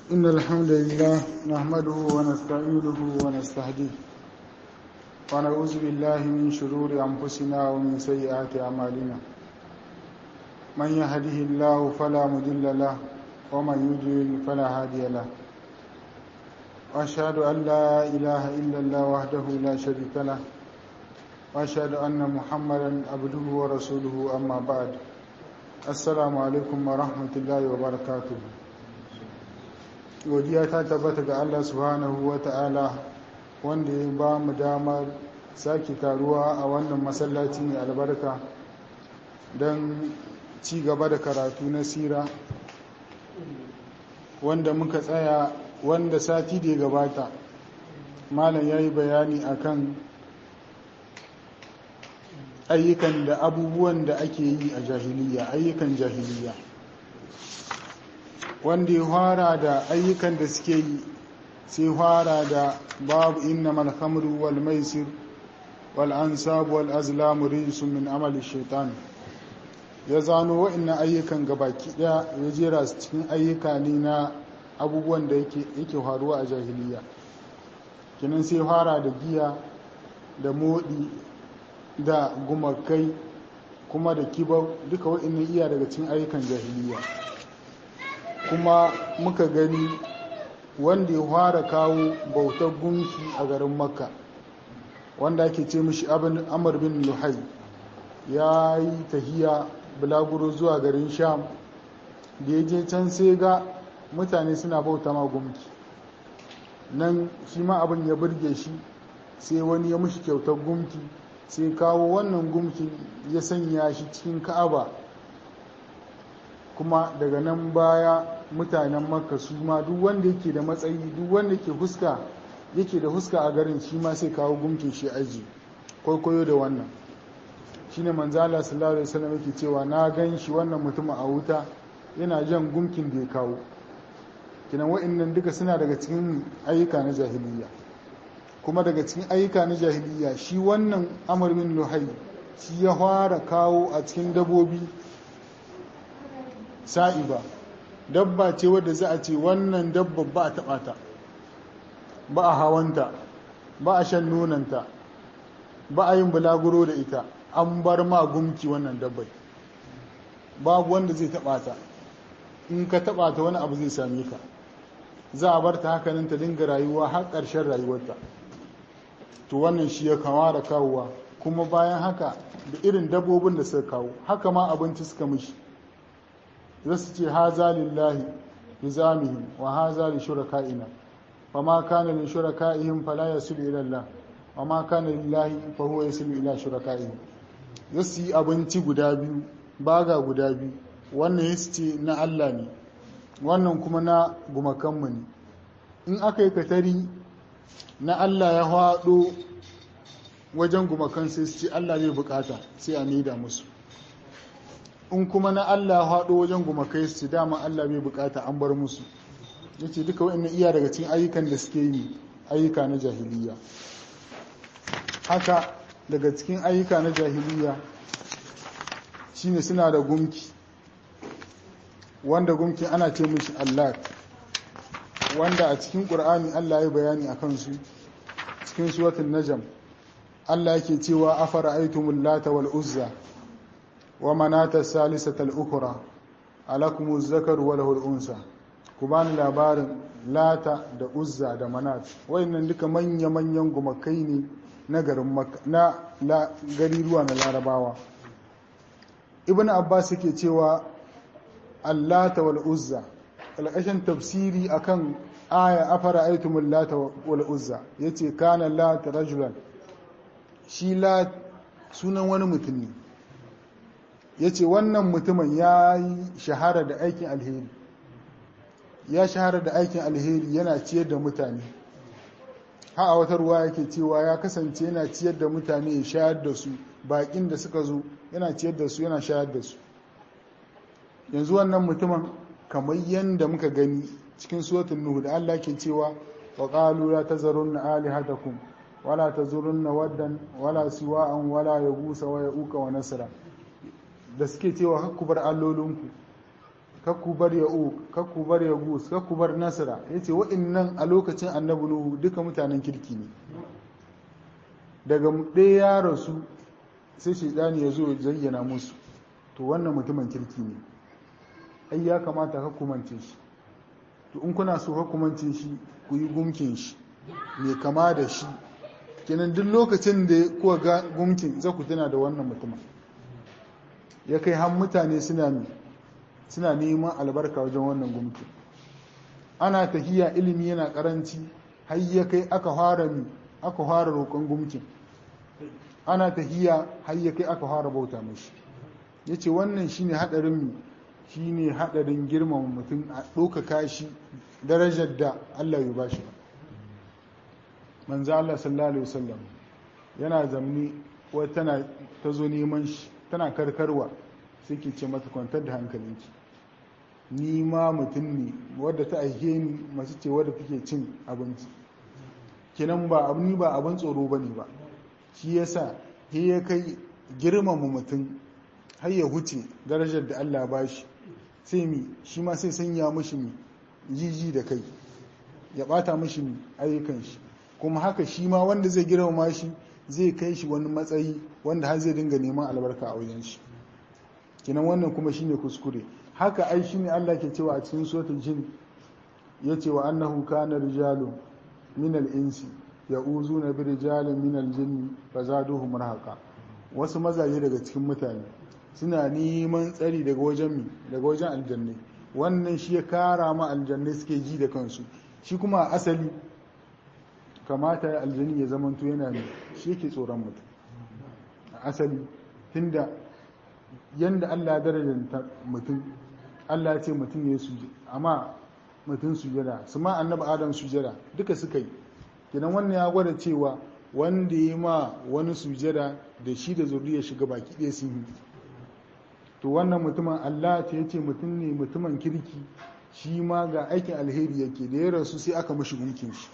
إن الحمد لله نحمده ونستعينه ونستهديه ونعوذ بالله من شرور أنفسنا ومن سيئات أعمالنا من يهده الله فلا مضل له ومن يضلل فلا هادي له وأشهد أن لا إله إلا الله وحده لا شريك له وأشهد أن محمدا عبده ورسوله أما بعد السلام عليكم ورحمة الله وبركاته godiya ta tabbata ga Allah subhanahu wa ta'ala wanda ya ba mu damar sake taruwa a wannan masallaci mai albarka don ci gaba da karatu na sira wanda muka tsaya wanda sati da ya gabata malam ya yi bayani akan ayyukan da abubuwan da ake yi a jahiliya ayyukan jahiliya wanda ya fara da ayyukan da suke yi sai fara da babu inna malhamru wal maisir wal ansab wal azlam rijsun min amali shaitan ya zano wa'annan ayyukan gabaki daya ya jera su cikin ayyuka ne na abubuwan da yake yake faruwa a jahiliya kinan sai fara da giya da modi da gumakai kuma da kibau duka wa'annan iya daga cikin ayyukan jahiliya kuma muka gani wanda ya fara kawo bautar gunki a garin makka wanda ake ce mishi abin amur bin luhai ya yi tahiya bulaguro zuwa garin sham da ya je can sai ga mutane suna bauta ma gunki nan shi ma abin ya burge shi sai wani ya mishi kyautar gunki sai kawo wannan gunkin ya sanya shi cikin ka'aba kuma daga nan baya mutanen makka su ma duk wanda yake da matsayi duk wanda yake huska yake da huska a garin shi ma sai kawo gumkin shi aji kwaikwayo da wannan shine manzo Allah sallallahu alaihi wasallam yake cewa na gan shi wannan mutum a wuta yana jan gumkin da ya kawo kinan wa'annan duka suna daga cikin ayyuka na jahiliya kuma daga cikin ayyuka na jahiliya shi wannan amr bin luhai shi ya fara kawo a cikin dabobi sa'iba dabba ce wadda za a ce wannan dabba ba a taɓa ta ba a hawanta ba a shan nonanta ba a yin bulaguro da ita an bar ma gumki wannan dabbai babu wanda zai taɓa ta in ka taɓa ta wani abu zai same ka za a bar ta hakanin ta dinga rayuwa har ƙarshen rayuwarta to wannan shi ya kama da kawowa kuma bayan haka da irin dabbobin da suka kawo haka ma abinci suka mishi zasu ce haza lillahi bi zamihim wa haza li shuraka'ina fa ma kana li shuraka'ihim fala yasilu ila Allah wa ma kana lillahi fa huwa yasilu ila shuraka'ihim zasu yi abinci guda biyu baga guda biyu wannan yasu ce na Allah ne wannan kuma na gumakanmu ne in aka yi katari na Allah ya haɗo wajen gumakan sai su ce Allah zai bukata sai a maida musu in kuma na Allah haɗo wajen gumakai su dama Allah bai bukata an bar musu ya ce duka wa'in iya daga cikin ayyukan da suke yi ayyuka na jahiliya haka daga cikin ayyuka na jahiliya shine suna da gumki wanda gumki ana ce mishi Allah wanda a cikin ƙur'ani Allah ya bayani a kansu cikin suwatin najam Allah yake cewa afara aitumul lata wal uzza ومناة الثالثة الأخرى ألكم الذكر وله الأنثى كبان labarin lata da uzza da manat wayannan duka manya manyan gumakai ne na garin na gariruwa na larabawa ibn abbas yake cewa allata wal uzza alƙashin tafsiri akan aya afara aitumul lata wal uzza yace kana lata rajulan shi la sunan wani mutum ne ya ce wannan mutumin ya yi shahara da aikin alheri ya shahara da aikin alheri yana ciyar da mutane ha a wata ruwa yake cewa ya kasance yana ciyar da mutane ya shayar da su bakin da suka zo yana ciyar da su yana shayar da su yanzu wannan mutumin kamar yadda muka gani cikin suwatun nuhu da Allah ke cewa wa qalu la tazarunna alihatakum wala tazurunna waddan wala siwa'an wala yagusa wa yauka wa nasra da suke cewa hakku bar allolinku kakku bar ya'uq kakku bar yagus kakku bar nasra yace wa'annan a lokacin annabi nuhu duka mutanen kirki ne daga ɗaya ya rasu sai shaidani ya zo zayyana musu to wannan mutumin kirki ne ai ya kamata ka kumance shi to in kuna so ka kumance shi ku yi gumkin shi mai kama da shi kenan duk lokacin da kuka ga gumkin za ku tuna da wannan mutumin ya kai har mutane suna suna neman albarka wajen wannan gumkin ana tahiya ilimi yana karanci har ya kai aka fara mi aka fara roƙon gumkin ana tahiya har ya kai aka fara bauta mashi yace wannan shine hadarin mi shine hadarin girmama mutum a ɗaukaka shi darajar da Allah ya bashi manzo Allah sallallahu alaihi wasallam yana zamni wata tana ta zo neman shi tana karkarwa sai ke ce mata kwantar da hankalinki ni ma mutum ne wadda ta aike ni masu ce wadda take cin abinci kinan ba abu ni ba abin tsoro bane ba shi yasa he ya kai girmama mutum har ya huce darajar da Allah ba shi sai mi shi ma sai sanya mishi mi jiji da kai ya bata mishi mi ayyukan shi kuma haka shi ma wanda zai girmama shi zai kai shi wani matsayi wanda har zai dinga neman albarka a wajen shi kinan wannan kuma shine kuskure haka ai shine Allah ke cewa a cikin suratul jin yace wa annahu kana rijalun min al-insi ya'uzuna bi rijalin min al-jinni fazaduhum rahaqa wasu mazaje daga cikin mutane suna neman tsari daga wajen mi daga wajen aljanne wannan shi ya kara ma aljanne suke ji da kansu shi kuma asali kamata ya aljani ya zamanto yana ne shi yake tsoron mutum a asali tunda yanda Allah ya darajanta mutum Allah ya ce mutum ya suje amma mutum sujada su ma annabi adam sujada duka suka yi kenan wannan ya gwada cewa wanda ya ma wani sujada da shi da zuriya shiga baki ɗaya sun yi to wannan mutumin Allah ta yace mutum ne mutumin kirki shi ma ga aikin alheri yake da ya rasu sai aka mashi gumkin shi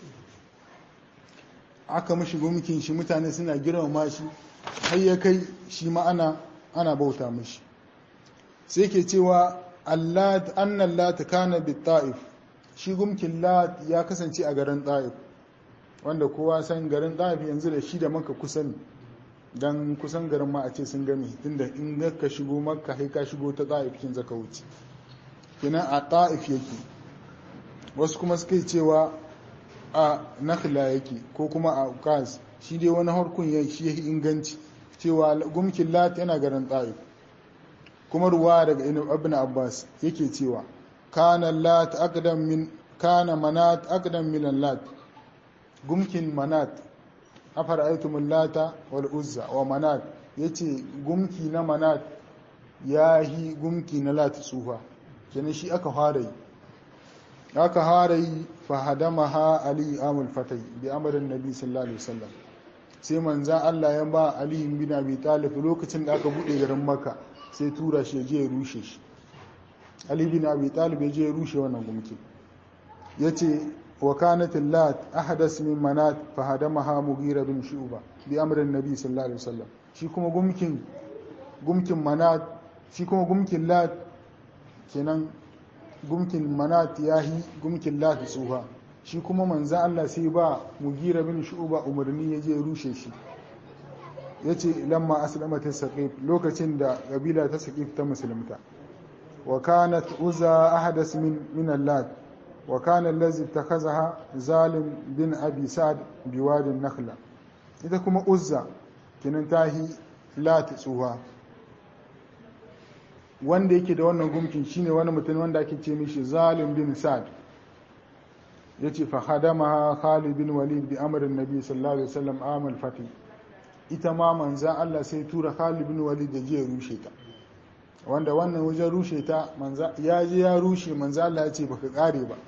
aka mashi gumkin shi mutane suna girmama shi har ya kai shi ma ana ana bauta mashi sai ke cewa Allah annan lat kana bi ta'if shi gumkin lat ya kasance a garin ta'if wanda kowa san garin ta'if yanzu da shi da maka kusan dan kusan garin ma a ce sun game tunda in ka shigo makka sai ka shigo ta ta'if kin zaka wuce kenan a ta'if yake wasu kuma suka cewa a nakhla yake ko kuma a uqas shi dai wani harkun ya shi ya inganci cewa gumkin lat yana garin ta'if kuma ruwa daga ibn abbas yake cewa kana lat aqdam min kana manat aqdam min lat gumkin manat afara'aytum lata wal uzza wa manat yace gumki na manat yahi gumki na lat tsufa kenan shi aka fara yi aka fara yi fa hadamaha ali amul fatai bi amrin nabi sallallahu alaihi wasallam sai manzan Allah ya ba Ali bin Abi Talib lokacin da aka bude garin Makka sai tura shi je ya rushe shi Ali bin Abi Talib ya je ya rushe wannan gumki yace wa kanat lat ahdas min manat fa hadamaha Mughira bin Shu'ba bi amrin Nabi sallallahu alaihi wasallam shi kuma gumkin gumkin manat shi kuma gumkin lat kenan gumkin manat yahi gumkin lat tsuha shi kuma manzan Allah sai ba mugira bin shu'uba umarni ya je rushe shi ya ce lamma aslama ta saƙif lokacin da ƙabila ta saƙif ta musulunta wa kanat uza ahadas min min allat wa kana allazi takhazaha zalim bin abi sa'd biwadin nakhla ita kuma uzza kinan tahi lat tsuha wanda yake da wannan gumkin shine wani mutum wanda ake ce mishi zalim bin sa'd yace fa hadamaha Khalid bin Walid bi amrin Nabi sallallahu alaihi wasallam amal fati ita ma manzan Allah sai tura Khalid bin Walid da je rushe ta wanda wannan wajen rushe ta manza ya je ya rushe manzan Allah ya ce baka kare ba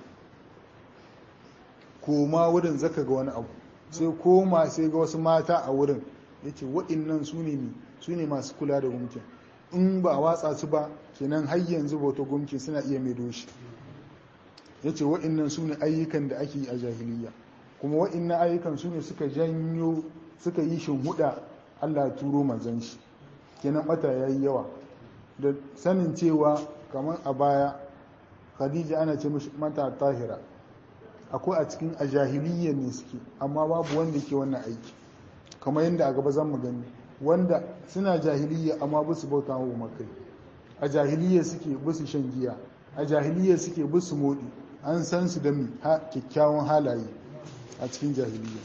koma wurin zaka ga wani abu sai koma sai ga wasu mata a wurin yace waɗannan su ne su ne masu kula da gumkin in ba a watsa su ba kenan har yanzu bauta gumki suna iya mai doshi ya ce wa'innan su ne ayyukan da ake yi a jahiliya kuma wa'innan ayyukan su ne suka janyo suka yi huda allah turo manzan shi kenan bata ya yi yawa da sanin cewa kamar a baya khadija ana ce mata tahira akwai a cikin a jahiliya ne suke amma babu wanda ke wannan aiki kamar yadda a gaba zan mu gani wanda suna jahiliya amma ba su bauta wa makai a jahiliya suke ba su shan giya a jahiliya suke ba su modi an san su da mi kyakkyawan halaye a cikin jahiliya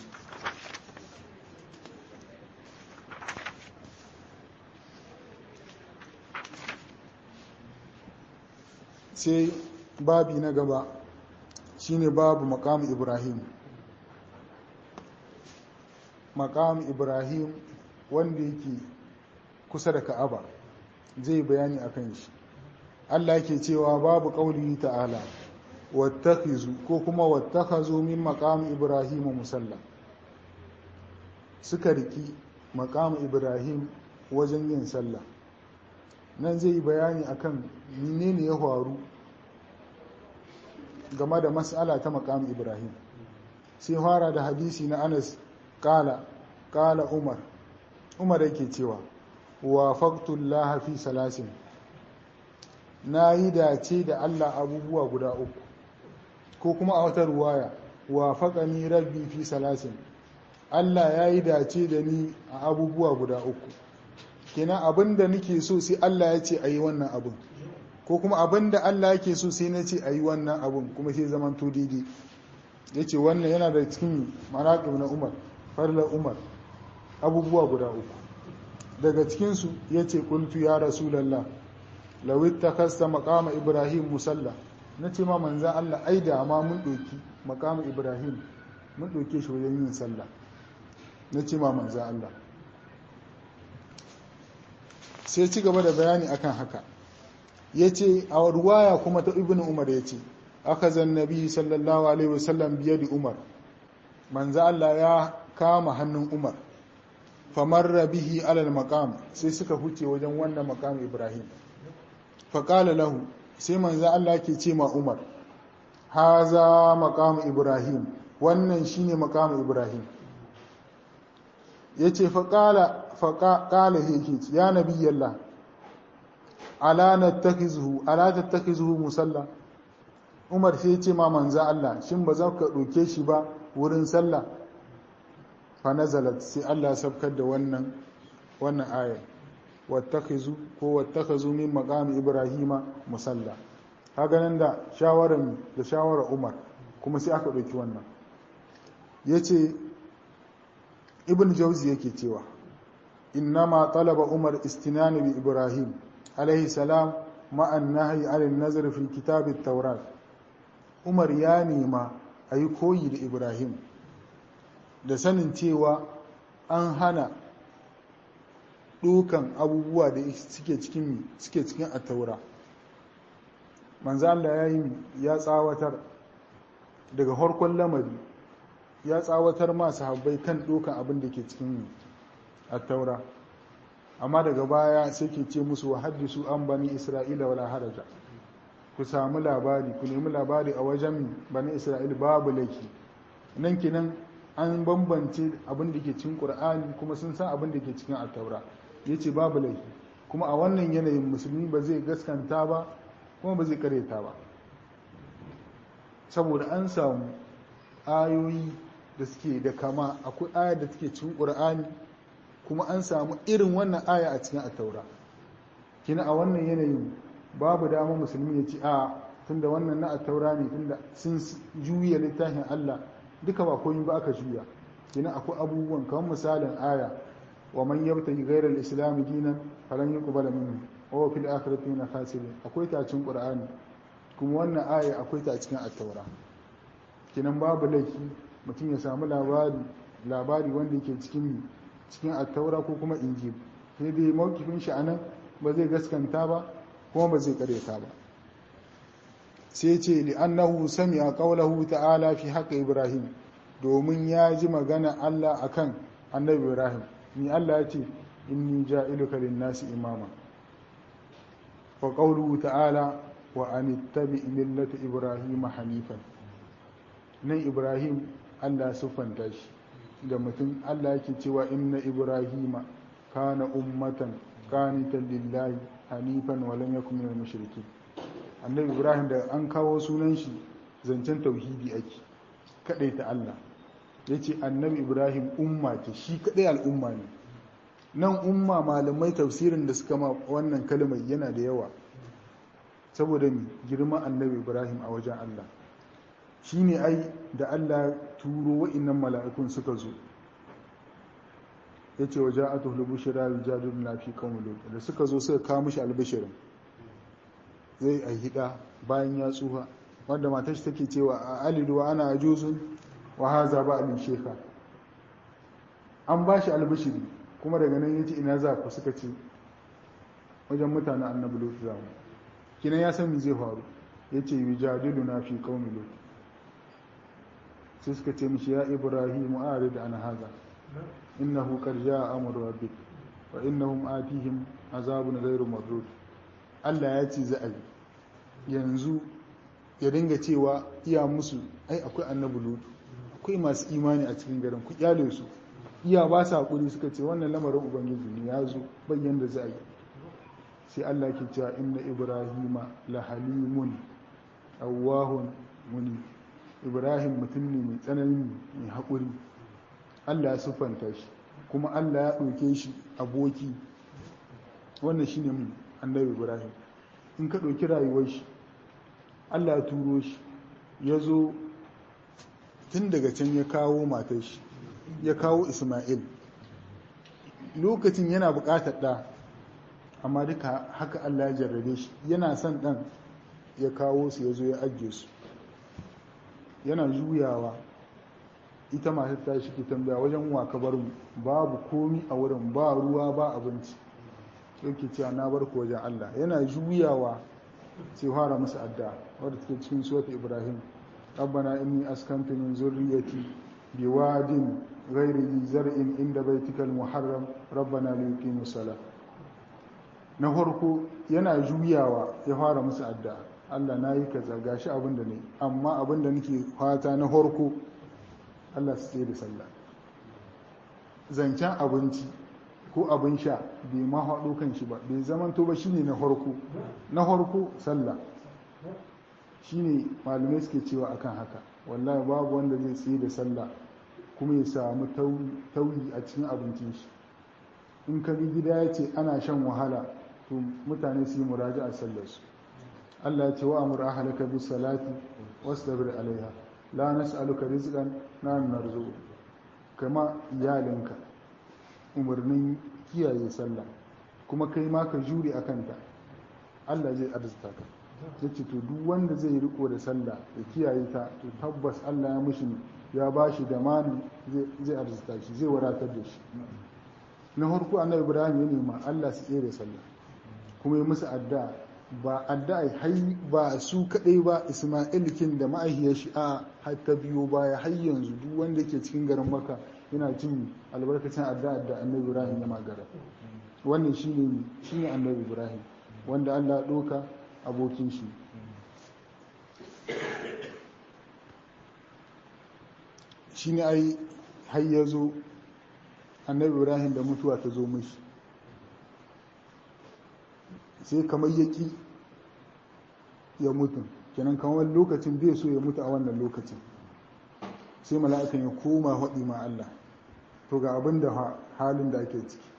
sai babi na gaba shine babu makamu ibrahim makamu ibrahim wanda yake kusa da ka'aba zai bayani akan shi Allah yake cewa babu qauli ta'ala wattakhizu ko kuma wattakhazu min maqam ibrahim musalla suka riki maqam ibrahim wajen yin sallah nan zai yi bayani akan menene ya faru game da mas'ala ta maqam ibrahim sai fara da hadisi na Anas kala kala Umar Umar yake cewa wa faqtullaha fi salasin na yi dace da Allah abubuwa guda uku ko kuma a wata ruwaya wa faƙani rabbi fi salasin Allah ya yi dace da ni a abubuwa guda uku kenan abin da nake so sai Allah ya ce a yi wannan abin ko kuma abin da Allah yake so sai na ce a yi wannan abin kuma sai zaman to daidai ya ce wannan yana da cikin maraƙib na umar farlar umar abubuwa guda uku daga cikinsu ya ce ƙultu ya rasulallah lawit ta kasta makama ibrahim musalla na ce ma manzan allah ai da ma mun ɗoki makama ibrahim mun ɗoke shi wajen yin sallah na ce ma manzan allah sai ci gaba da bayani akan haka ya ce a ruwaya kuma ta ibn umar ya ce aka zan nabi sallallahu alaihi wasallam biye da umar manzan allah ya kama hannun umar famarra bihi alal maqam sai suka huce wajen wannan maqam ibrahim faƙala lahu sai manzo Allah ke ce ma Umar haza maqam Ibrahim wannan shine maqam Ibrahim yace faƙala faƙala yake ya nabiyallah ala nattakhizuhu ala tattakhizuhu musalla Umar sai ce ma manzo Allah shin ba za ka ɗauke shi ba wurin sallah fa nazalat sai Allah sabkar da wannan wannan ayar wattakhizu ko wattakhazu min maqami ibrahima musalla kaga nan da shawaran da shawara umar kuma sai aka dauki wannan yace ibn jawzi yake cewa innama talaba umar istinani bi ibrahim alaihi salam ma an-nahyi 'ala an-nazr fi kitab at-taurat umar ya nema ayi koyi da ibrahim da sanin cewa an hana dukan abubuwa da suke cikin suke cikin attaura manzo Allah ya yi ya tsawatar daga harkon lamari ya tsawatar ma sahabbai kan dukan abin da ke cikin attaura amma daga baya sai ke ce musu wa haddisu an bani isra'ila wala haraja ku samu labari ku nemi labari a wajen bani isra'ila babu laifi nan kinan an bambance abin da ke cikin qur'ani kuma sun san abin da ke cikin attaura ya ce babu laifi kuma a wannan yanayin musulmi ba zai gaskanta ba kuma ba zai kareta ba saboda an samu ayoyi da suke da kama akwai aya da take cikin ƙur'ani kuma an samu irin wannan aya a cikin attaura kina a wannan yanayin babu dama musulmi ya ce a tunda wannan na attaura ne tunda sun juya littafin Allah duka ba komai ba aka juya kina akwai abubuwan kamar misalin aya ومن يبتغي غير الاسلام دينا فلن يقبل منه وهو في الاخره من الخاسرين akwai ta cikin qur'ani kuma wannan aya akwai ta cikin at-taura kinan babu laifi mutum ya samu labari labari wanda yake cikin cikin at-taura ko kuma injil sai dai mawkifin shi anan ba zai gaskanta ba kuma ba zai kareta ba sai ce li annahu sami'a qawlahu ta'ala fi haqqi ibrahim domin ya ji magana Allah akan annabi ibrahim ni Allah ya ce inni ja'iluka lin-nasi imama wa qawluhu ta'ala wa anittabi millata ibrahima hanifan nan ibrahim Allah sufanta shi da mutum Allah yake cewa inna ibrahima kana ummatan qanitan lillahi hanifan wa lam yakun minal mushrikeen annabi ibrahim da an kawo sunan shi zancen tauhidi ake kadai ta Allah ya ce annabi ibrahim umma ce shi kadai al'umma ne nan umma malamai tafsirin da suka ma wannan kalmar yana da yawa saboda mi girma annabi ibrahim a wajen Allah shi ne ai da Allah turo wa'innan mala'ikun suka zo ya ce wa ja'atu lubushira yujadun na fi qawmi da suka zo suka kawo mishi albishirin zai a hida bayan ya tsuha wanda matar shi take cewa a alidu wa ana ajuzun wa haza ba alin sheka an ba shi albishiri kuma daga nan yace ina za ku suka ce wajen mutanen annabi lut za mu kinan ya san me zai faru yace yujadilu na fi qaumi lut sai suka ce mishi ya ibrahim arid an haza innahu qad jaa amru rabbik wa innahum atihim azabun ghairu mardud Allah ya ce za a yi yanzu ya dinga cewa iya musu ai akwai annabi lutu akwai masu imani a cikin garin ku kyale su iya ba su hakuri suka ce wannan lamarin ubangiji ne ya zo bayyan da za a yi sai Allah ke cewa inna ibrahima la halimun awwahun muni ibrahim mutum ne mai tsanani mai haƙuri Allah ya siffanta shi kuma Allah ya ɗauke shi aboki wannan shine mu annabi ibrahim in ka ɗauki rayuwar shi allah ya turo shi ya zo tun daga can ya kawo matar shi ya kawo ismail lokacin yana buƙatar ɗa amma duka haka allah ya jarrabe shi yana son ɗan ya kawo su ya zo ya ajiye su yana juyawa ita matar ta shi ke tambaya wajen wa ka bar mu babu komi a wurin ba ruwa ba abinci yake cewa na bar ku wajen Allah yana juyawa sai fara masa adda wadda take cikin suwata Ibrahim rabbana inni askantu min zurriyyati biwadin ghairi zi zar'in inda baitikal muharram rabbana li yuqimu sala na farko yana juyawa ya fara masa adda Allah na yi kaza gashi abin da ne amma abin da nake fata na farko Allah su tsaye da sallah zancen abinci ko abin sha bai ma haɗo kan shi ba bai zamanto ba shine na harko na harko sallah shine malamai suke cewa akan haka wallahi babu wanda zai tsaye da sallah kuma ya samu tauyi a cikin abincin shi in ka bi gida ya ce ana shan wahala to mutane su yi muraji a sallarsu Allah ya ce wa amur ahalaka bis salati wastabir alaiha la nas'aluka rizqan nahnu narzuqu kama iyalinka umarnin kiyaye sallah kuma kai ma ka jure a kanta Allah zai arzuta ka ya ce to duk wanda zai riko da sallah ya kiyaye ta to tabbas Allah ya mushi ya ba shi da mani zai arzuta shi zai wadatar da shi na farko annabi ibrahim ya nema Allah su tsere sallah kuma ya musu addu'a ba addu'a hai ba su kadai ba isma'il kin da ma'ahiyar shi a har ta biyo baya har yanzu duk wanda ke cikin garin maka yana cin albarkacin addu'a da annabi ibrahim ya magara wannan shine shine annabi ibrahim wanda Allah ya doka abokin shi shine ai har ya zo annabi ibrahim da mutuwa ta zo mishi sai kamar yaki ya mutu kenan kamar lokacin bai so ya mutu a wannan lokacin sai mala'ikan ya koma haɗi ma Allah to ga abin da halin da ake ciki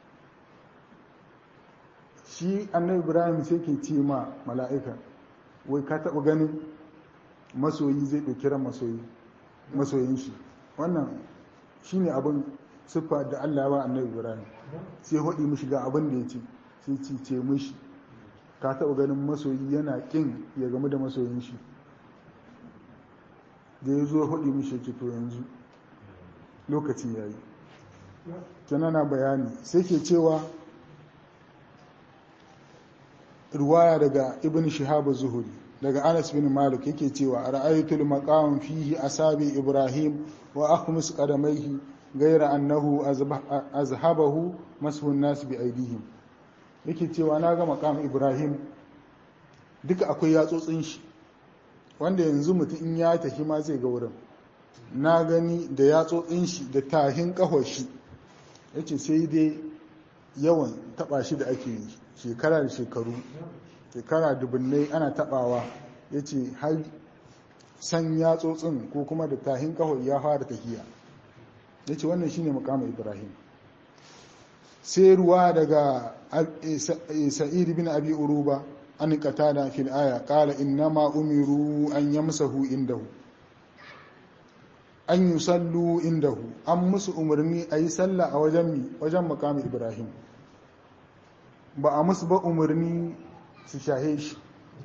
shi annabi ibrahim sai ke ce ma mala'ika wai ka taɓa ganin masoyi zai ɗauki ran masoyin shi wannan shi ne abin siffa da Allah ba annabi ibrahim sai haɗi mishi ga abin da ya ce sai ci ce mishi ka taɓa ganin masoyi yana ƙin ya gamu da masoyin shi da ya zo haɗi mishi ce to yanzu lokaci ya yi na bayani sai ke cewa ruwaya daga ibn shihab zuhuri daga anas bin malik yake cewa ra'aytul maqam fihi asabi ibrahim wa akhmus qadamayhi ghayra annahu azhabahu mashu an-nas bi aydihim yake cewa na ga maqam ibrahim duka akwai yatsotsin shi wanda yanzu mutum in ya tafi ma zai ga wurin na gani da yatsotsin shi da tahin kahon shi yace sai dai yawan taba shi da ake yi shekara da shekaru shekara dubunnai ana tabawa ya ce har san yatsotsin ko kuma da tahin kawai ya fara tafiya ya ce wannan shine mukamin ibrahim sai ruwa daga sa'id bin abi uruba an qatada fil aya qala innama umiru an yamsahu indahu an yusallu indahu an musu umarni ayi sallah a wajen mi wajen mukamin ibrahim ba a musu ba umarni su shahe shi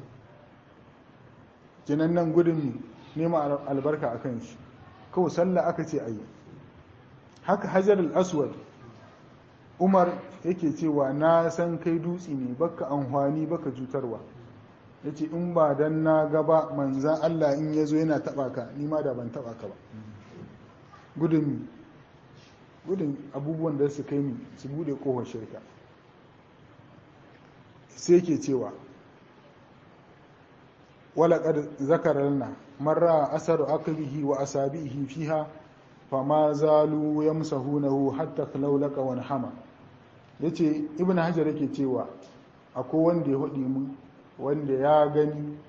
kinan nan gudun nema albarka akan shi kawai sallah aka ce ayi haka hajar al-aswad umar yake cewa na san kai dutse ne baka amfani baka cutarwa ya ce in ba dan na gaba manzan Allah in ya zo yana taba ka nima da ban taba ka ba gudun gudun abubuwan da su kai ni su bude kohon shirka sai ke cewa walaƙar zakararna marra asaru akalihi wa asabihi fiha fama zalu yamsahunahu hatta laulaka wani hama ya ce ibn hajar yake cewa akwai wanda ya haɗi mu wanda ya gani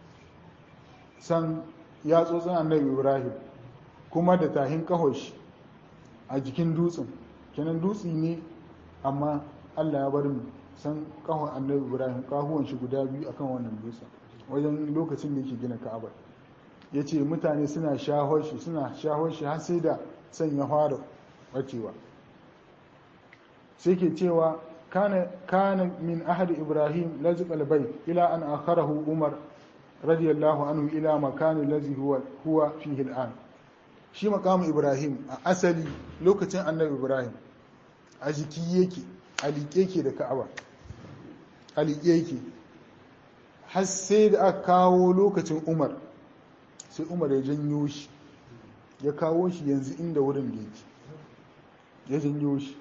san ya tsotsin annabi ibrahim kuma da tahin kahosh a jikin dutsen kenan dutse ne amma allah ya bar mu san kahon annabi ibrahim kahuwan shi guda biyu akan wannan dutsen wajen lokacin da yake gina ka'aba ya ce mutane suna shahon shi suna shahon shi har sai da san ya fara bacewa sai ke cewa kana min ahadi ibrahim laziq albayt ila an akharahu umar radiyallahu anhu ila makani lazi huwa huwa fihi al'an shi makamu ibrahim a asali lokacin annabi ibrahim a jiki yake a liƙe yake da ka'aba a liƙe yake har sai da aka kawo lokacin umar sai umar ya janyo shi ya kawo shi yanzu inda wurin da yake ya janyo shi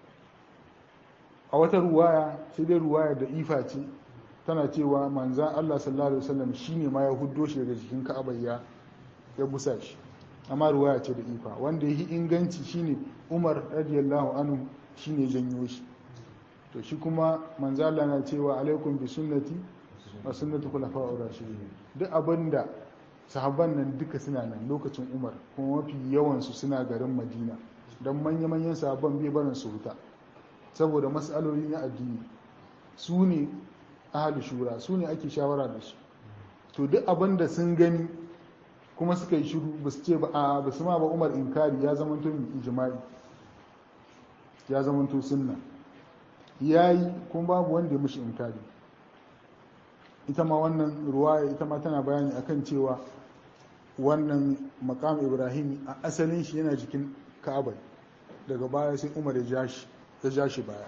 a wata ruwaya sai dai ruwaya da ifa ce tana cewa manzan Allah sallallahu alaihi wasallam shine ma ya huddo shi daga jikin Ka'aba ya ya busa shi amma ruwaya ce da ifa wanda yi inganci shine Umar radiyallahu anhu shine janyo shi to shi kuma manzan Allah na cewa alaikum bi sunnati wa sunnati khulafa'ur rashidin duk abinda sahabban nan duka suna nan lokacin Umar kuma mafi yawan su suna garin Madina dan manya-manyan sahabban bai barin su huta saboda matsaloli na addini su ne ahalu shura su ne ake shawara da su to duk abin da sun gani kuma suka yi shiru ba su ce ba a ba su ma ba umar inkari ya zamanto ijma'i ya zamanto sunna ya yi kuma babu wanda ya mushi inkari ita ma wannan ruwaya ita ma tana bayani akan cewa wannan makam ibrahim a asalin shi yana jikin ka'aba daga baya sai umar ya ja shi ya ja shi baya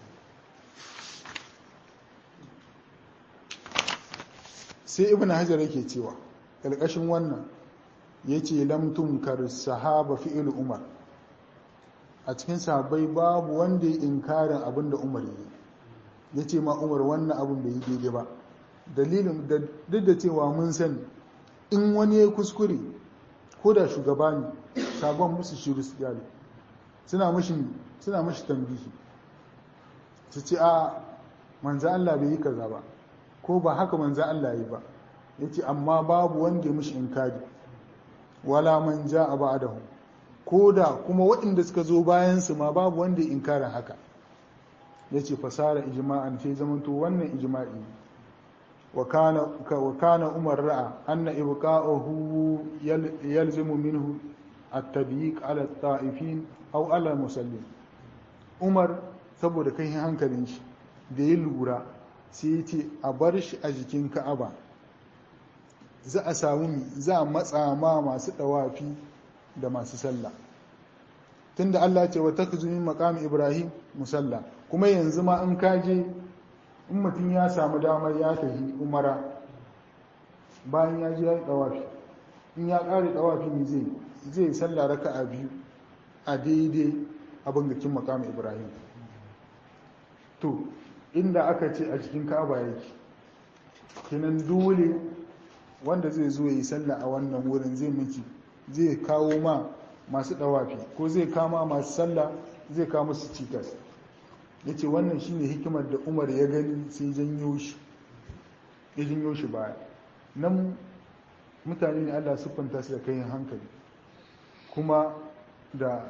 sai ibn hajar yake cewa ƙarƙashin wannan ya ce lamtun kar sahaba fi'il umar a cikin sahabbai babu wanda ya inkarin abin da umar yi ya ce ma umar wannan abin bai yi daidai ba dalilin duk da cewa mun sani in wani ya kuskure ko da shugaba ne sabon musu shiru su gyale suna mashi suna mashi tambihi su ce a manzo Allah bai yi kaza ba ko ba haka manzo Allah yi ba yace amma babu wanda ya mishi inkari wala man jaa ba'dahu ko da kuma waɗanda suka zo bayan su ma babu wanda ya inkara haka yace fasara ijma'an sai zamanto wannan ijma'i wa kana wa kana umar ra'a anna ibqa'uhu yalzimu minhu at-tadyiq ala at-ta'ifin aw ala musallin umar saboda kai hankalin shi da ya lura sai ce a bar shi a jikin ka'aba za a samu za a matsa ma masu dawafi da masu sallah tunda Allah ce wa takzumin maqami Ibrahim musalla kuma yanzu ma in kaje in mutum ya samu damar ya tafi umara bayan ya je ya yi dawafi in ya kare dawafi ne zai zai sallah raka'a biyu a daidai abin gakin maqami Ibrahim to inda aka ce a cikin ka'aba yake kinan dole wanda zai zo yi sallah a wannan wurin zai miki zai kawo ma masu dawafi ko zai kama masu sallah zai kawo musu cikas yace wannan shine hikimar da Umar ya gani sai janyo shi ya jinyo shi baya nan mutane ne allah siffanta su da kayan hankali kuma da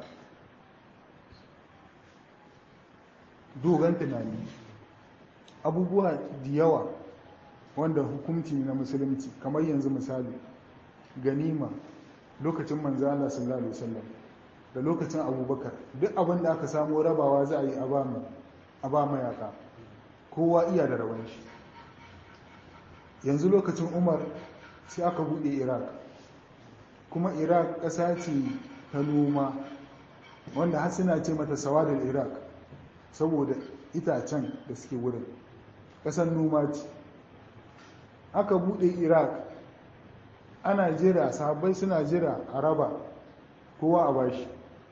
dogon tunani abubuwa da yawa wanda hukunci na musulunci kamar yanzu misali ganima lokacin manzana sallallahu alaihi wasallam da lokacin abubakar duk abin da aka samu rabawa za a yi a ba mayaka kowa iya da rawan shi yanzu lokacin umar sai aka bude iraq kuma iraq ƙasa ce ta noma wanda har suna ce mata sawadar iraq saboda itacen da suke wurin ƙasar noma ce aka bude iraq ana jira sahabbai suna jira a raba kowa a bashi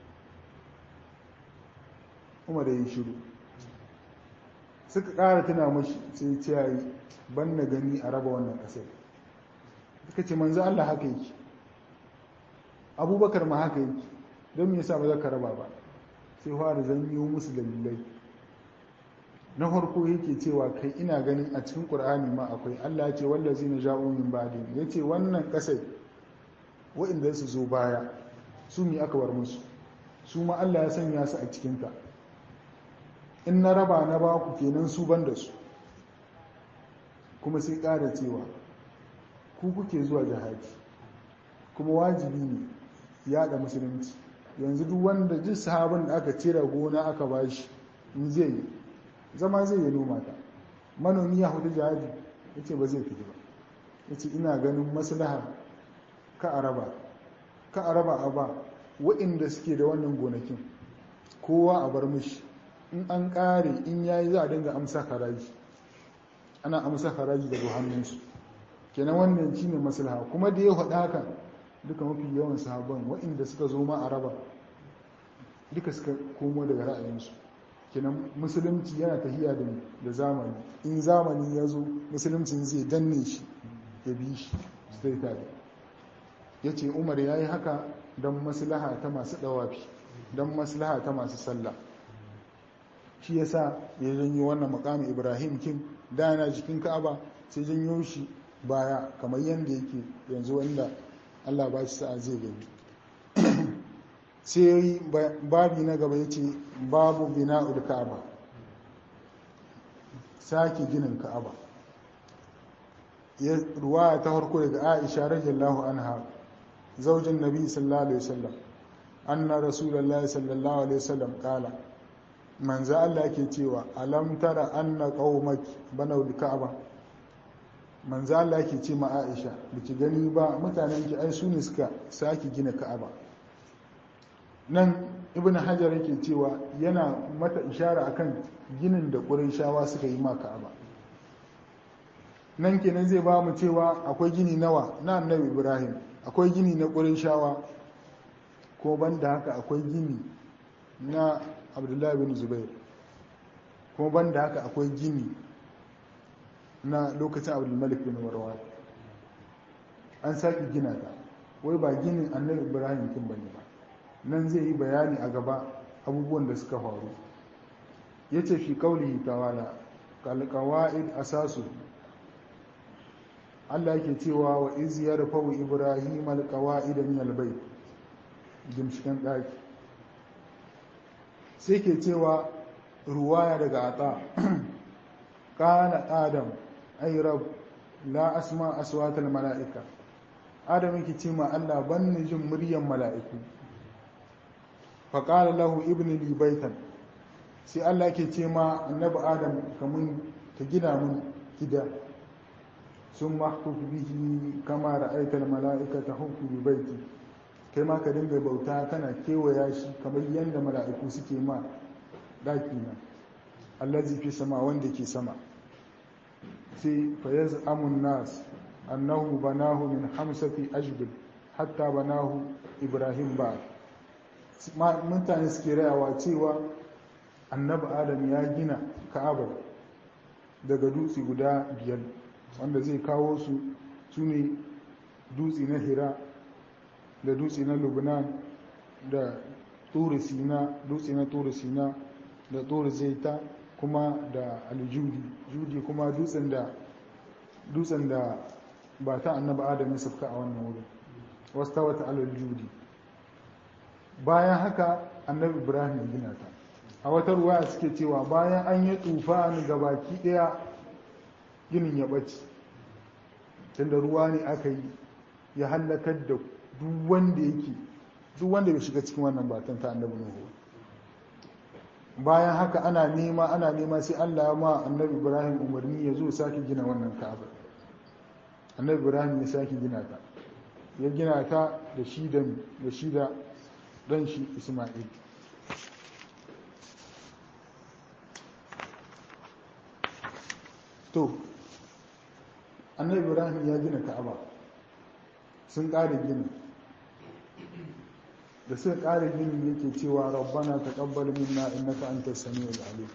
umar da yi shiru suka ƙara tuna mashi sai ce yayi ban na gani a raba wannan ƙasar suka ce manzo Allah haka yake abubakar ma haka yake don me yasa ba za ka raba ba sai fara zanyo musu dalilai na farko yake cewa kai ina ganin a cikin qur'ani ma akwai Allah ya ce wallazi na ja'u min ba'di yace wannan kasai wa'inda su zo baya su mi aka bar musu su ma Allah ya sanya su a cikin ta in na raba na ba ku kenan su ban da su kuma sai ƙara cewa ku kuke zuwa jihadi kuma wajibi ne yada musulunci yanzu duk wanda duk sahabin da aka cire gona aka bashi in zai yi zama zai yi noma ta manomi ya hudu jihadi ya ce ba zai fito ba ya ce ina ganin maslaha ka araba ka araba a ba waɗanda suke da wannan gonakin kowa a bar mishi in an ƙare in yayi za a dinga amsa haraji ana amsa haraji daga hannunsu kenan wannan shine maslaha kuma da ya faɗa haka duka mafi yawan sahabban waɗanda suka zo ma a raba duka suka komo daga ra'ayinsu kenan musulunci yana tahiya da zamani in zamani ya zo musuluncin zai danne shi ya bi shi zai tare ya ce umar ya yi haka don maslaha ta masu ɗawafi don maslaha ta masu sallah shi ya sa ya janyo wannan makamin ibrahim kin da yana cikin ka'aba sai janyo shi baya kamar yadda yake yanzu wanda allah ba shi sa'a zai gani sai babi na gaba ya ce babu bina'ul ka'aba sake ginin ka'aba ruwaya ta farko daga aisha radiyallahu anha zaujin nabi sallallahu alaihi wasallam anna rasulullahi sallallahu alaihi wasallam kala manzo Allah yake cewa alam tara anna qaumaki banaw ka'aba manzo Allah yake ce ma Aisha biki gani ba mutanen ki ai su ne suka sake gina ka'aba nan ibn hajar yake cewa yana mata ishara akan ginin da shawa suka yi ma ka'aba nan kenan zai ba mu cewa akwai gini nawa na annabi ibrahim akwai gini na shawa ko banda haka akwai gini na abdullahi bin zubair ko banda haka akwai gini na lokacin abdulmalik bin marwan an sake gina ta wai ba ginin annabi ibrahim kin bane ba nan zai yi bayani a gaba abubuwan da suka faru ya ce fi kaulihi tawala kalkawa'id asasu Allah yake cewa wa iz yarfa'u ibrahim alqawa'id min albayt gimshikan daki sai ke cewa ruwaya daga ata kana adam ay rab la asma aswatal mala'ika adam yake ce ma Allah ban ni jin muryan mala'iku fa qala lahu ibni li baitan sai Allah yake ce ma annabi adam kamun ka gina mun gida sun mahkuku bihi kama ra'aitar mala'ika ta hukku bi baiti kai ma ka dinga bauta kana kewaya shi kamar yadda mala'iku suke ma daki na allazi fi sama wanda ke sama sai fa yaz'amun nas annahu banahu min hamsati ajbil hatta banahu ibrahim ba mutane suke rayawa cewa annabi adam ya gina ka'aba daga dutse guda biyar wanda zai kawo su su ne dutse na hira da dutse na lubnan da turi sina dutse na turi sina da turi zaita kuma da aljudi judi kuma dutsen da dutsen da ba ta annaba adam ya safka a wannan wurin wasu ta wata alal judi bayan haka annabi ibrahim ya gina ta a wata ruwa suke cewa bayan an yi tufa ga baki daya ginin ya ɓace tunda ruwa ne aka yi ya hallakar da duk wanda yake duk wanda bai shiga cikin wannan batan ta annabi nuhu bayan haka ana nema ana nema sai Allah ya ma annabi Ibrahim umarni ya zo sake gina wannan Ka'aba annabi Ibrahim ya sake gina ta ya gina ta da shi da da shi da dan shi Isma'il to annabi Ibrahim ya gina Ka'aba sun ƙara gini da suka ƙara gini yake cewa rabbana taqabbal minna innaka antas samiul alim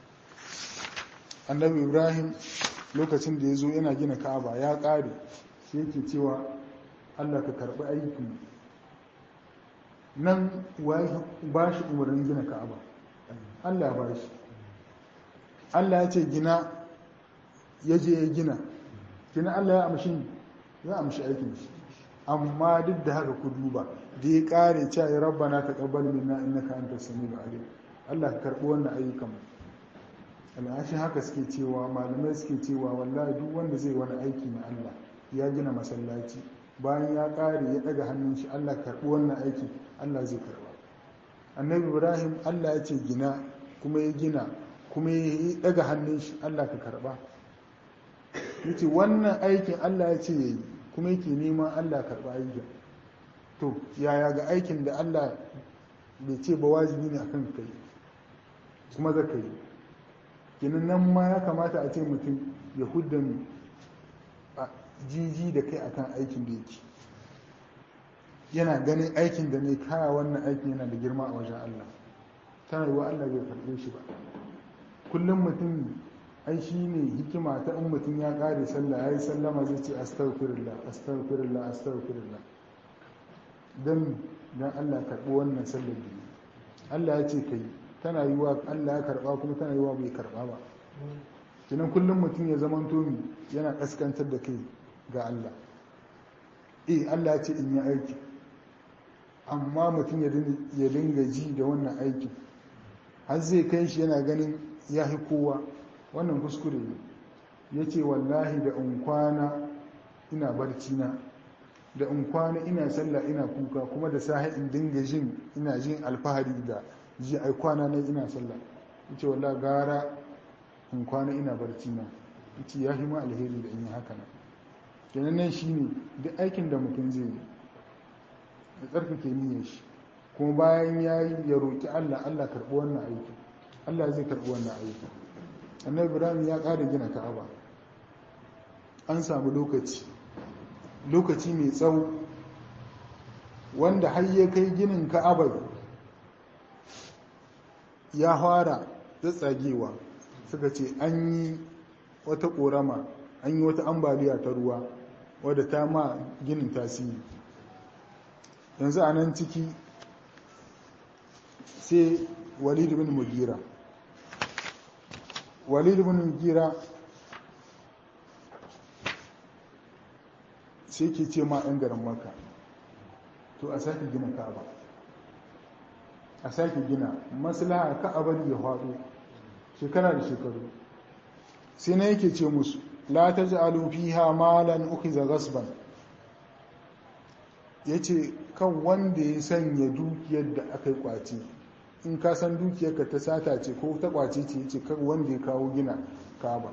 annabi ibrahim lokacin da ya zo yana gina ka'aba ya ƙare sai yake cewa allah ka karɓi aikin nan ba shi umarnin gina ka'aba allah ba shi allah ya ce gina ya je ya gina gina allah ya amshi ya amshi aikin shi amma duk da haka ku duba da ya kare cewa ya rabbana taqabbal minna innaka antas samiul alim Allah ka karbi wannan ayyukan al'ashi haka suke cewa malamai suke cewa wallahi duk wanda zai wani aiki na Allah ya gina masallaci bayan ya kare ya daga hannun shi Allah ka karbi wannan aiki Allah zai karba annabi Ibrahim Allah ya ce gina kuma ya gina kuma ya daga hannun shi Allah ka karba yace wannan aikin Allah ya ce yayi kuma yake neman Allah karba aikin to yaya ga aikin da Allah bai ce ba wajibi ne akan kai kuma za ka yi ginin nan ma ya kamata a ce mutum ya hudda a jiji da kai akan aikin da yake yana ganin aikin da mai kaya wannan aikin yana da girma a wajen Allah tana yi wa Allah bai karɓe shi ba kullum mutum ai shi ne hikima ta in mutum ya ƙare sallah ya yi sallama zai ce astaghfirullah astaghfirullah astaghfirullah don don Allah karɓi wannan sallar da Allah ya ce kai tana yi wa Allah ya karɓa kuma tana yi wa bai karɓa ba kinan kullum mutum ya zama tomi yana ƙaskantar da kai ga Allah eh Allah ya ce in yi aiki amma mutum ya dinga ji da wannan aikin har zai kai shi yana ganin ya fi kowa wannan kuskure ne ya ce wallahi da in kwana ina barci na da in kwana ina sallah ina kuka kuma da sahi in dinga jin ina jin alfahari da ji ai kwana na ina sallah yace wallahi gara in kwana ina barci na yace ya ma alheri da in yi haka nan kenan nan shine duk aikin da mutum zai yi ya tsarkake niyyar shi kuma bayan ya yi ya roƙi Allah Allah karɓi wannan aiki Allah zai karɓi wannan aiki annabi Ibrahim ya ƙara gina Ka'aba an samu lokaci lokaci mai tsawo wanda har ya kai ginin ka'abar ya fara tsagewa suka ce an yi wata ƙorama an yi wata ambaliya ta ruwa wadda ta ma ginin tasiri yanzu a nan ciki sai walid bin mugira walid bin mugira sai ke ce ma 'yan garin maka to a sake gina ka'aba a sake gina maslaha ka'abar ya faɗo shekara da shekaru sai na yake ce musu la ta ji alufiha malan ukiza gasban ya ce kan wanda ya sanya dukiyar da aka yi kwace in ka san dukiyarka ta sata ce ko ta kwace ce ya ce kan wanda ya kawo gina ka'aba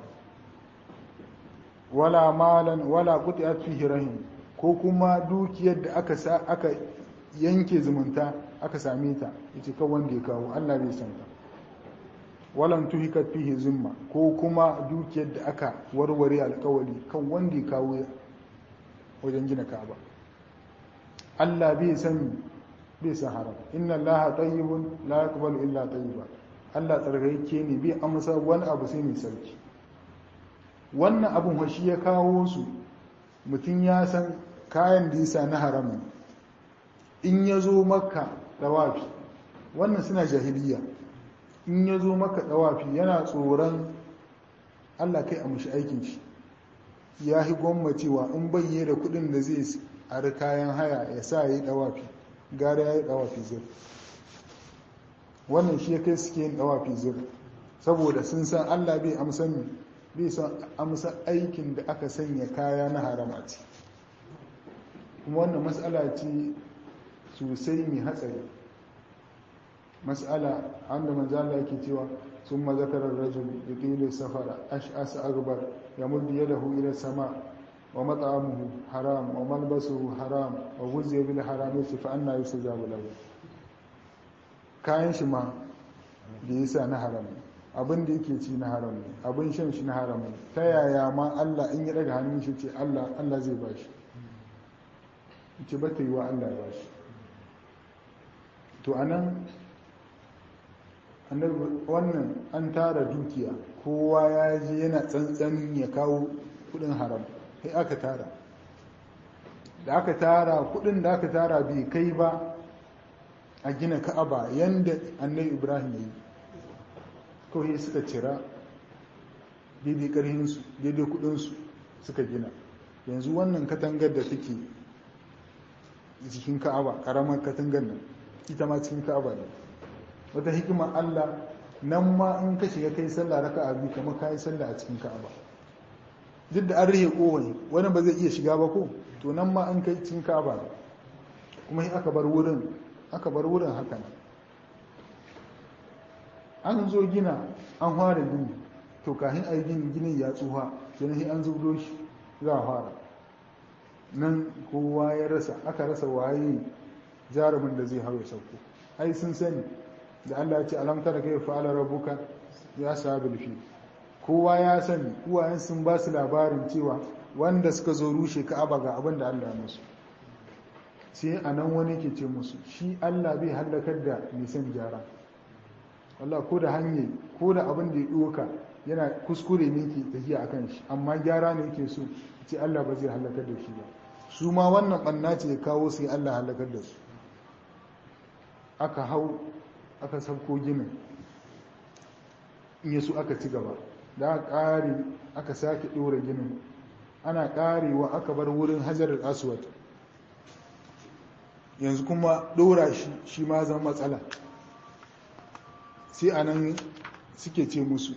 wala malan wala qutiyat fihi rahim ko kuma dukiyar da aka sa aka yanke zumunta aka same ta yace kan wanda ya kawo Allah bai san ta walan tuhikat fihi zimma ko kuma dukiyar da aka warware alƙawari kan wanda ya kawo wajen gina Ka'aba Allah bai san bai san haram inna Allah tayyibun la yaqbalu illa tayyiba Allah tsarkake ne bai amsa wani abu sai mai sarki wannan abin washi ya kawo su mutum ya san kayan da yasa na haram in ya zo maka dawafi wannan suna jahiliya in ya zo maka dawafi yana tsoron allah kai a mushi aikin shi ya yi gwammacewa in bayye da kudin da zai ari kayan haya ya sa ya yi dawafi gara ya yi dawafi zir wannan shi ya kai suke yin dawafi zir saboda sun san allah bai amsan bai san amsa aikin da aka sanya kaya na harama ce kuma wannan matsala ce sosai mai hatsari matsala an da manzala yake cewa sun mazakarar rajul da ƙilin safara ash'asa agbar ya muddi ya dahu ila sama wa mat'amuhu haram wa malbasuhu haram wa guzziya bil haram yace fa anna yusajabu lahu kayan shi ma da yasa na haram abin da yake ci na haram ne abin shan shi na haram ne ta yaya ma Allah in ya daga hannun shi ce Allah Allah zai bashi ce ba ta yi wa Allah ya bashi to anan wannan an tara dukiya kowa ya je yana tsantsanin ya kawo kudin haram sai aka tara da aka tara kudin da aka tara bai kai ba a gina ka'aba yanda annabi ibrahim ya yi kawai suka cira daidai karhinsu daidai kudinsu suka gina yanzu wannan katangar da take cikin ka'aba karamar katangar nan ita ma cikin ka'aba ne wata hikimar Allah nan ma in ka shiga kai sallah raka a biyu kamar ka yi sallah a cikin ka'aba duk da an rihe kowai wani ba zai iya shiga ba ko to nan ma an kai cikin ka'aba ne kuma aka bar wurin aka bar wurin haka nan an zo gina an fara gini to kafin a yi gini ginin ya tsuha sai an zubo shi za a fara nan kowa ya rasa aka rasa waye jarumin da zai hau ya sauko ai sun sani da Allah ya ce alam tara kai fa'ala rabbuka ya sabil fi kowa ya sani uwayen sun ba su labarin cewa wanda suka zo rushe ka'aba ga abin da Allah ya musu sai a nan wani ke ce musu shi Allah bai hallakar da nisan gyara Allah ko da hanye ko da abin da ya doka yana kuskure ne ke tafiya akan shi amma gyara ne yake so ce Allah ba zai hallakar da shi ba su ma wannan ɓanna ce ya kawo sai Allah halakar da su aka hau aka sauko ginin in yasu aka ci gaba da aka ƙare aka sake ɗora ginin ana ƙarewa aka bar wurin hajarar aswad yanzu kuma ɗora shi shi ma zan matsala sai a nan suke ce musu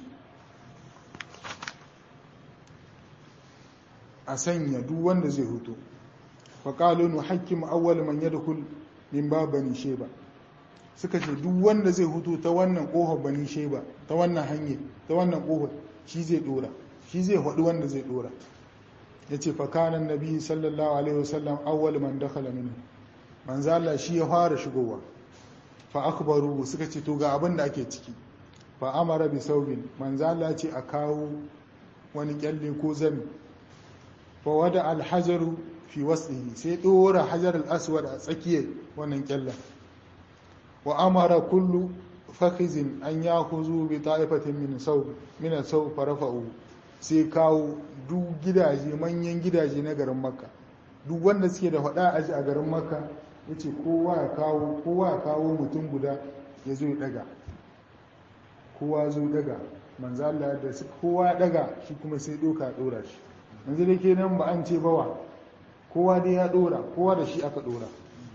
a sanya duk wanda zai hutu faƙalo nu hakim awwal man yadkhul min babani sheba suka ce duk wanda zai hutu ta wannan ƙofar bani sheba ta wannan hanyar ta wannan ƙofar shi zai dora shi zai haɗu wanda zai dora yace fa kana nabi sallallahu alaihi wasallam awwal man dakhala minhu manzo Allah shi ya fara shigowa fa akbaru suka ce to ga abin da ake ciki fa amara bi saubin manzo Allah ce a kawo wani kyalle ko zami fa wada alhajaru fi wasihi sai dora hajar al-aswad a tsakiyar wannan kyallen wa amara kullu fakhizin an yakhudhu bi ta'ifatin min saw min saw farafa'u sai kawo duk gidaje manyan gidaje na garin makka duk wanda suke da faɗa aji a garin makka yace kowa ya kawo kowa ya kawo mutum guda ya zo ya daga kowa zo daga manzo Allah da kowa ya daga shi kuma sai doka dora shi yanzu da ke nan ba an ce bawa kowa dai ya dora kowa da shi aka dora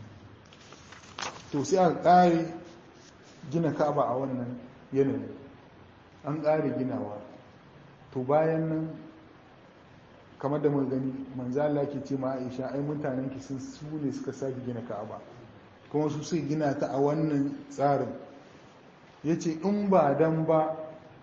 to sai aka ƙare gina ka'aba a wannan yanayi an ƙare ginawa to bayan nan kamar da mun gani manzo Allah ke ce ma Aisha ai mutanen ki sun su ne suka sake gina ka'aba kuma su suka gina ta a wannan tsarin yace in ba dan ba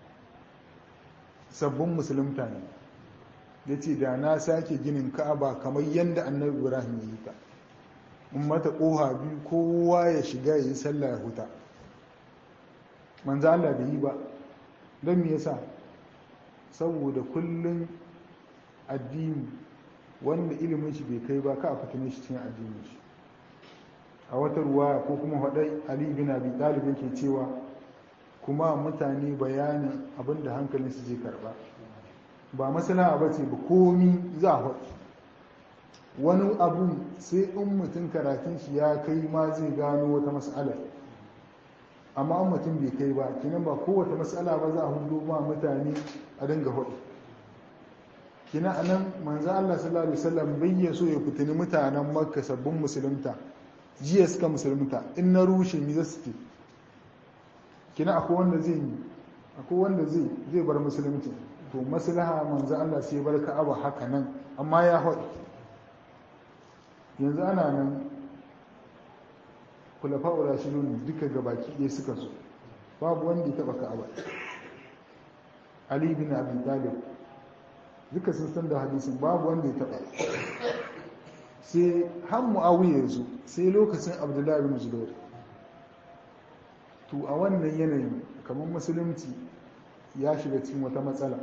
sabbin musulunta ne ya ce da na sake ginin ka'aba kamar yadda annabi ibrahim ya yi ta in mata ƙoha biyu kowa ya shiga ya yi sallah ya huta manzo Allah bai yi ba don me yasa saboda kullum addini wanda ilimin shi bai kai ba ka a fitine shi cikin addinin shi a wata ruwa ko kuma haɗai ali bin abi talib yake cewa kuma mutane bayanin abin da hankalinsu zai karba ba masana ba ce ba komi za a wani abu sai in mutum karatun shi ya kai ma zai gano wata mas'alar amma an mutum bai kai ba kinan ba kowace mas'ala ba za a hudu ma mutane a dinga hudu kina anan manzo Allah sallallahu alaihi wasallam bai ya so ya fitini mutanen makka sabbin musulunta jiya suka musulunta in na rushe mi za su ce kina akwai wanda zai yi akwai wanda zai zai bar musulunci to maslaha manzo Allah sai bar ka'aba haka nan amma ya haɗu yanzu ana nan kulafa'u rashidun duka gabaki ɗaya suka so babu wanda ya taɓa ka'aba ali bin abi talib duka sun san da hadisin babu wanda ya taɓa sai har mu'awiya ya zo sai lokacin abdullahi bin zubair to a wannan yanayin kamar musulunci ya shiga cikin wata matsala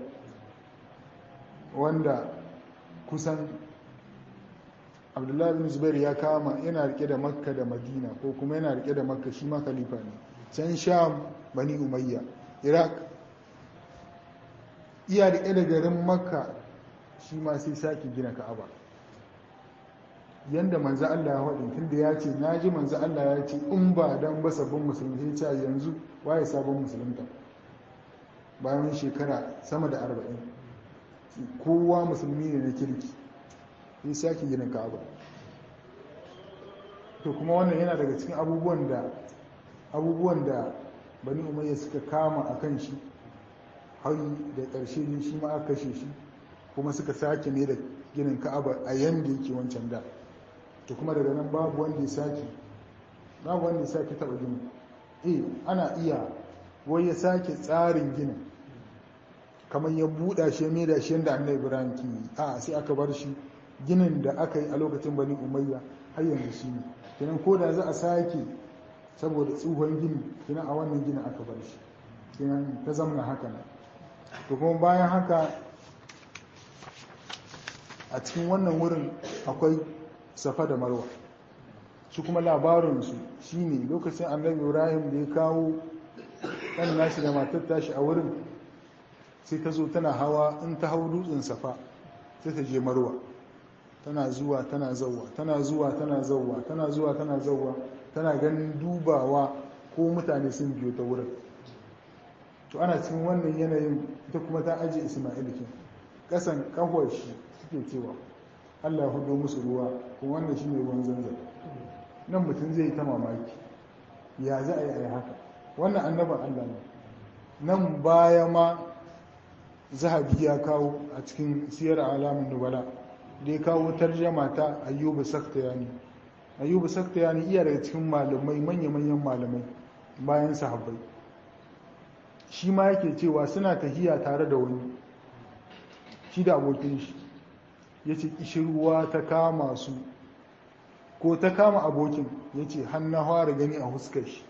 wanda kusan abdullahi bin zubair ya kama yana rike da makka da madina ko kuma yana rike da makka shi ma khalifa ne can sham bani umayya iraq iya rike da garin makka shi ma sai sake gina ka'aba yanda manzo Allah ya faɗi tunda ya ce na ji manzo Allah ya ce in ba dan ba sabbin musulmi sai ce yanzu waye sabon musulunta bayan shekara sama da arba'in kowa musulmi ne na kirki sai sake gina ka'aba to kuma wannan yana daga cikin abubuwan da abubuwan da bani umayya suka kama a kan shi har da ƙarshe ne shi ma aka kashe shi kuma suka sake ne da ginin ka'aba a yanda yake wancan da to kuma daga nan babu wanda ya sake babu wanda ya sake taɓa ginin eh ana iya wai ya sake tsarin ginin kamar ya buɗa shi mai da shi yadda annabi ibrahim ke yi a sai aka bar shi ginin da aka yi a lokacin bani umayya har yanzu shi ne kenan ko da za a sake saboda tsohon gini kenan a wannan ginin aka bar shi kenan ta zamna haka nan to kuma bayan haka a cikin wannan wurin akwai safa da marwa su kuma labarinsu shine lokacin annabi ibrahim da ya kawo ɗan nashi da matar tashi a wurin sai ta zo tana hawa in ta hau dutsen safa sai ta je marwa tana zuwa tana zauwa tana zuwa tana zauwa tana zuwa tana zauwa tana ganin dubawa ko mutane sun biyo ta wurin to ana cikin wannan yanayin ita kuma ta ajiye isma'il kin kasan kahwar shi suke cewa Allah ya hudo musu ruwa kuma wannan shine ruwan zanzan nan mutum zai yi ta mamaki ya za a yi a haka wannan annaban Allah ne nan baya ma zahabi ya kawo a cikin siyar alamun nubala da ya kawo tarjama ta ayyubu saktayani ayyubu saktayani iya daga cikin malamai manya-manyan malamai bayan sahabbai shi ma yake cewa suna tahiya tare da wani shi da abokin shi ya ce ishirwa ta kama su ko ta kama abokin ya ce hannun fara gani a huskar shi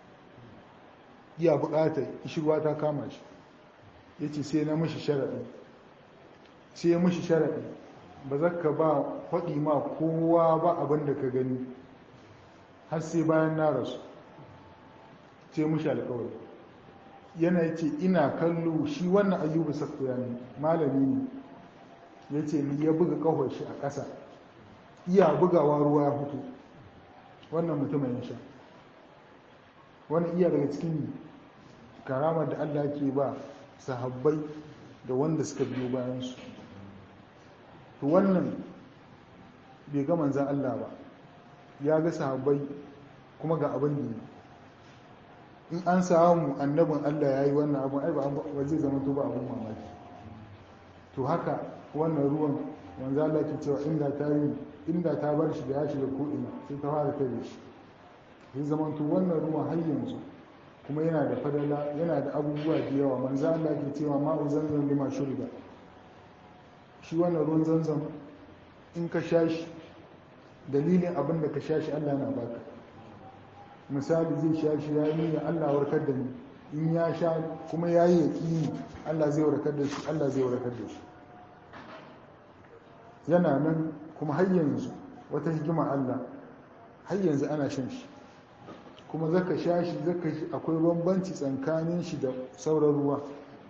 iya bukatar ishirwa ta kama shi ya ce sai na mashi sharaɗi sai ya mashi sharaɗi ba za ka ba faɗi ma kowa ba abin da ka gani har sai bayan na rasu sai mashi alkawari yana ce ina kallo shi wannan ayyubu sakuya ne malami ne ya ce ni ya buga kawai shi a ƙasa iya bugawa ruwa ya fito wannan mutumin ya sha wani iya daga cikin karamar da allah ke ba sahabbai da wanda suka biyo bayansu to wannan bai ga manzan Allah ba ya ga sahabbai kuma ga abin da ne in an samu annabin Allah ya yi wannan abin ai ba zai zama to ba abin mamaki to haka wannan ruwan manzan Allah ke cewa inda ta yi inda ta bar shi da ya shiga ko'ina sai ta fara kai shi zai zama to wannan ruwan har yanzu kuma yana da fadala yana da abubuwa da yawa manzo Allah ke cewa ma'u zanzan lima shuriba shi wannan ruwan zanzan in ka sha shi dalilin abin da ka sha shi Allah na baka misali zai sha shi ya yi Allah warkar da ni in ya sha kuma ya yi yaƙini Allah zai warkar da shi Allah zai warkar da shi yana nan kuma har yanzu wata hikima Allah har yanzu ana shan shi kuma zaka sha shi zaka shi akwai bambanci tsakanin shi da sauran ruwa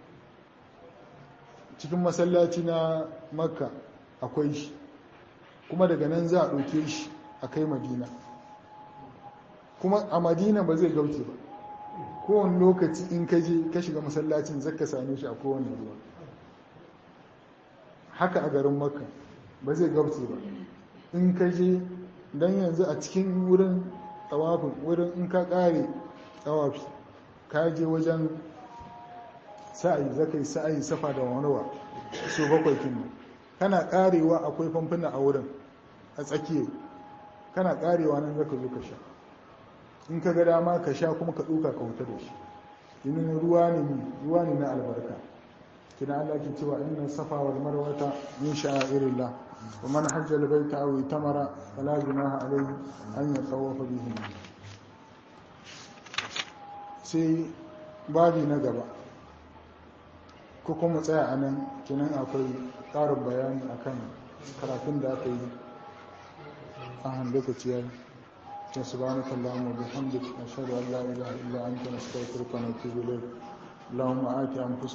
cikin masallaci na makka akwai shi kuma daga nan za a ɗauke shi a kai madina kuma a madina ba zai gauce ba kowane lokaci in ka je ka shiga masallacin zaka same shi a kowane ruwa haka a garin makka ba zai gabce ba in ka je don yanzu a cikin wurin tsawafin wurin in ka kare tsawafi ka je wajen sa'ayi zaka yi sa'ayi safa da wanowa so bakwai kin kana karewa akwai famfuna a wurin a tsakiya kana karewa nan zaka zo ka sha in ka ga dama ka sha kuma ka ɗuka ka wuta da shi inin ruwa ne ruwa ne na albarka kina Allah ke cewa inna safa wal marwata min sha'irillah wa man hajja al baita aw itamara fala junaha alayhi an yatawafa bihi sai babi na gaba ko kuma tsaya a nan kinan akwai ƙarin bayani akan karatun da aka yi a han lokaci yayi سبحانك اللهم وبحمدك نشهد ان لا اله الا انت نستغفرك ونتوب اليك اللهم آت انفسنا